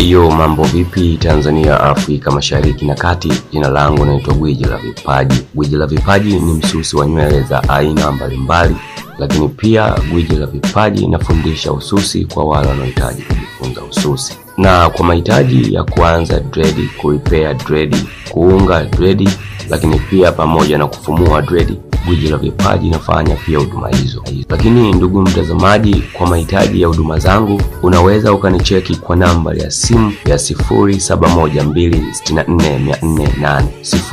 Hiyo mambo vipi Tanzania, Afrika Mashariki na Kati. Jina langu naitwa Gwiji la Vipaji. Gwiji la Vipaji ni msusi wa nywele za aina mbalimbali, lakini pia Gwiji la Vipaji inafundisha ususi kwa wale wanaohitaji kujifunza ususi, na kwa mahitaji ya kuanza dredi, kurepair dredi, kuunga dredi, lakini pia pamoja na kufumua dredi Gwiji la Vipaji inafanya pia huduma hizo. Lakini ndugu mtazamaji, kwa mahitaji ya huduma zangu unaweza ukanicheki kwa namba ya simu ya 0712644408,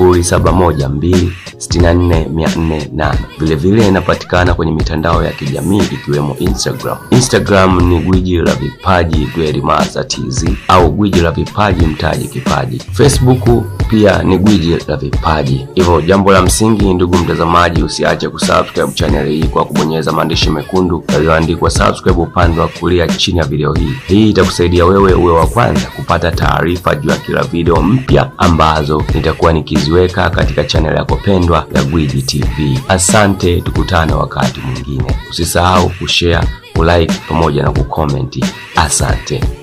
0712644408. Vilevile inapatikana kwenye mitandao ya kijamii ikiwemo Instagram. Instagram ni Gwiji la Vipaji Dwelimaza TZ au Gwiji la Vipaji Mtaji Kipaji. Facebook pia ni Gwiji la Vipaji. Hivyo jambo la msingi, ndugu mtazamaji, usiache kusubscribe channel hii kwa kubonyeza maandishi mekundu yaliyoandikwa subscribe upande wa kulia chini ya video hii. Hii itakusaidia wewe uwe wa kwanza kupata taarifa juu ya kila video mpya ambazo nitakuwa nikiziweka katika channel yako pendwa ya Gwiji TV. Asante, tukutane wakati mwingine. Usisahau kushare, kulike pamoja na kukomenti. Asante.